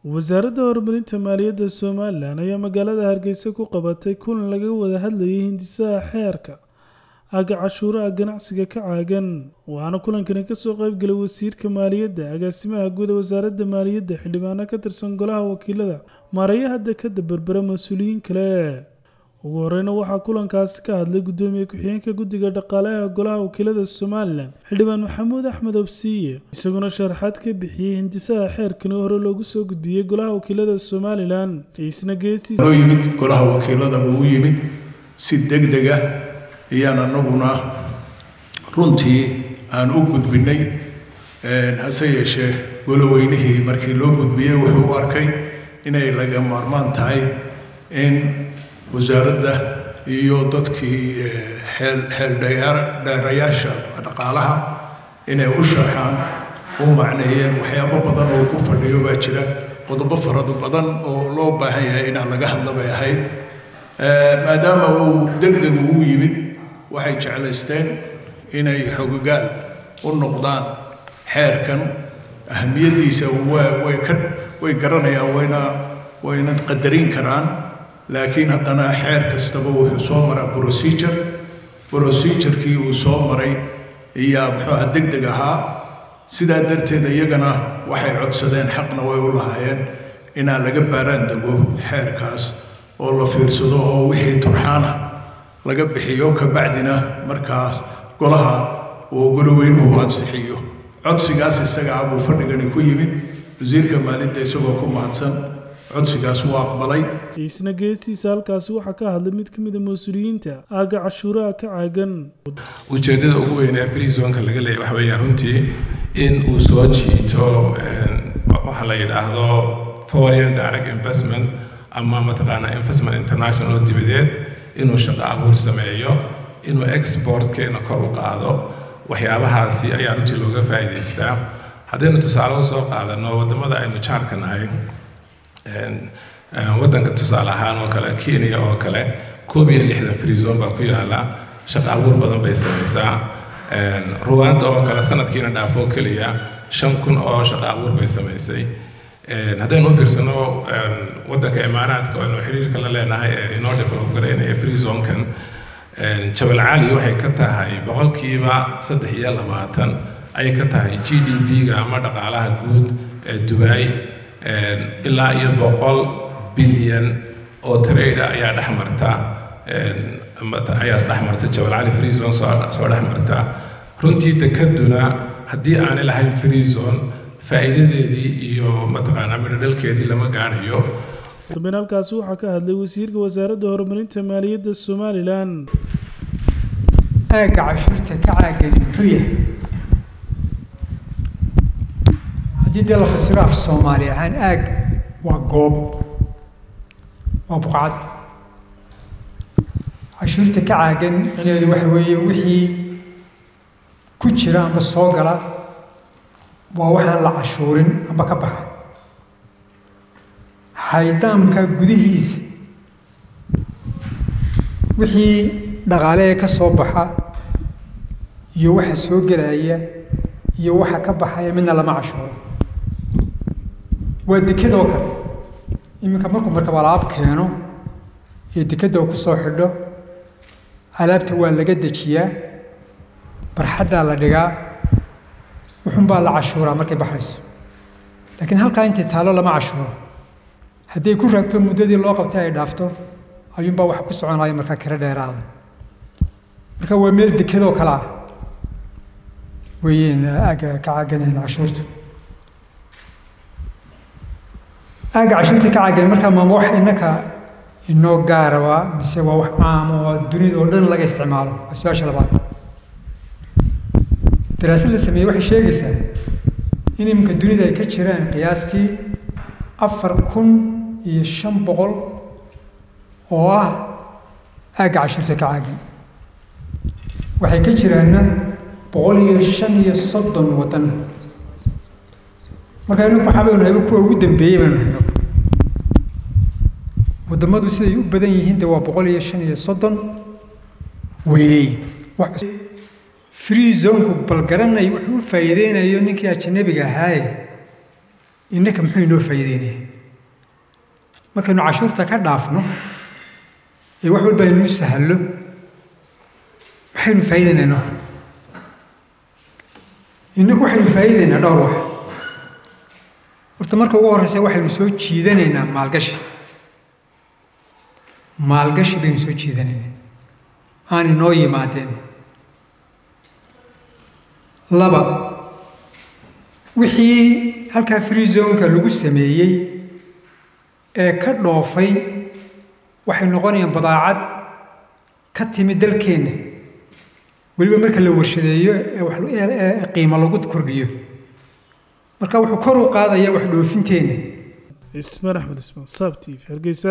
wasaaradda horumarinta maaliyadda somalilan ayaa magaalada hargeysa ku qabatay kulan laga wada hadlayay hindisaha xeerka aga cashuuraha ganacsiga ka caagan waxaana kulankani kasoo qeybgalay wasiirka maaliyadda agaasimaha guud ee wasaaradda maaliyadda xildhibaano ka tirsan golaha wakiilada maareeyaha dekada berbera mas-uuliyiin kale ugu horeyna waxaa kulankaasi ka hadlay gudoomiye ku-xigeenka guddiga dhaqaalaha golaha wakiilada somalilan xildhibaan maxamuud axmed obsiiye isaguna sharaxaad ka bixiyey hindisaha xeerkani hore loogu soo gudbiyey golaha wakiilada somalilan isna geestiisa noo yimid golaha wakiiladaba u yimid si deg deg ah ayaan anaguna runtii aan u gudbinay hase yeeshee goloweynihii markii loo gudbiyey wuxuu u arkay inay laga maarmaan tahay in wasaaradda iyo dadkii xeeldheerayaasha dhaqaalaha inay u sharxaan u macneeyeen waxyaabo badan oo ku fadhiyo baa jira qodobo farad badan oo loo baahan yahay inaan laga hadla bay ahayd maadaama uu deg deg ugu yimid waxay jeclaysteen inay xogogaal u noqdaan xeerkan ahamiyaddiisa way ka way garanayaan wayna wayna qadarin karaan laakiin haddana xeer kastaba wuxuu soo maraa procedure procedurkii uu soo maray ayaa muxuuha deg deg ahaa sidaa darteed iyagana waxay codsadeen xaqna way u lahaayeen inaan laga baaraan dego xeerkaas oo la fiirsado oo wixii turxaana laga bixiyo kabacdina markaas golaha uu goloweynuhu ansixiyo codsigaas isaga ah buu fadhigani ku yimid wasiirka maaliyadda isagoo ku mahadsan codsigaas wuu aqbalay isna geestiisa halkaasi waxaa ka hadlay mid ka mid a mas-uuliyiinta aaga cashuuraha ka caagan ujeeddada ugu weyn ee free zonka laga leeyahy waxa weeya runtii in uu soo jiito waxa la yidhaahdo foreign direct investment ama mataqaanaa investment international oo dibadeed inuu shaqo abuur sameeyo inuu exportkeena kor u qaado waxyaabahaasi ayaa runtii looga faa'iidaystaa haddaynu tusaale usoo qaadano waddamada aynu jaarka nahay waddanka tusaale ahaan oo kale kenya oo kale koob iyo lixdan free zone baa ku yaala shaqo abuur badan bay samaysaa ruwaanda oo kale sanadkiina dhaafoo keliya shan kun oo shaqo abuur bay samaysay haddaynu u fiirsano waddanka imaaraadka oo aynu xiriirka la leenahay ee inoo develop garaynaya free zonkan jabal cali waxay ka tahay boqolkiiba saddex iyo labaatan ayay ka tahay g d p-ga ama dhaqaalaha guud ee dubai ilaa iyo boqol bilyan oo trade ayaa dhex marta ayaa dhex marta jabal cali free zone soo soo dhex marta runtii dekaduna haddii aanay lahayn free zone faa'iidadeedii iyo mataqaanaa midhodhalkeedii lama gaadhayo dambeyn halkaasi waxaa ka hadlay wasiirka wasaaradda horumarinta maaliyadda somalilan aagga cashuurta ka caagani muxuu yahay haddii dee la fasiro af soomaali ahaan aag waa goob waa buqcad cashuurta ka caagan micnaheedu waxa weeye wixii ku jira amba soo gala waa waxaan la cashuurin amba ka baxa haydaamka gudihiisa wixii dhaqaale ee ka soo baxa iyo waxa soo gelaya iyo waxa ka baxaya midna lama cashuuro waa dekadoo kale iminka markuu markaba alaab keeno iyo dekadda uu ku soo xidho alaabta waa laga dejiyaa barxaddaa la dhigaa wuxunbaa la cashuuraa markay baxayso laakiin halkaa intay taallo lama cashuuro hadday ku raagto muddadii loo qabtay ay dhaafto ayuunbaa wax ku soconaya markaa kiro dheeraada marka waa meel dekadoo kale ah weeyeen aagga ka caaganeen cashuurtu aagga cashuurta ka caagan markaa maama wax innaka inoo gaaraba mise waa wax caam oo dunida oo dhan laga isticmaalo waa su-aasha labaad daraasad la sameeyey waxay sheegaysaa in iminka dunida ay ka jiraan qiyaastii afar kun iyo shan boqol oo ah aagga cashuurta ka caagan waxay ka jiraanna boqol iyo shan iyo soddon waddan marka inagu waxaa baynu nahayba kuwa ugu dambeeyey baynu nahayno waddamadu siday u badan yihiin de waa boqol iyo shan iyo soddon weyneeyin free zonku bal garanay wuxuu u faa'iideynayo ninkii ajanabiga ahaaye innaka muxuu inoo faa'iideynaya markaynu cashuurta ka dhaafno ee wax walba aynuu sahallo maxaynu faa'iideynaa inaku innaku waxaynu faa'iideynaa dhowr wax horta marka ugu horreysa waxaynu soo jiidanaynaa maalgashi maalgashi baynu soo jiidanaynaa aan inoo yimaadeen laba wixii halkaa free zonka lagu sameeyey ee ka dhoofay waxay noqonayaan badaacad ka timi dalkeenna weliba marka la warshadeeyo ee wax ee qiimo lagu kordhiyo marka wuxuu kor u qaadayaa wax dhoofinteenna ismaan axmed ismaan saab t v hargeysa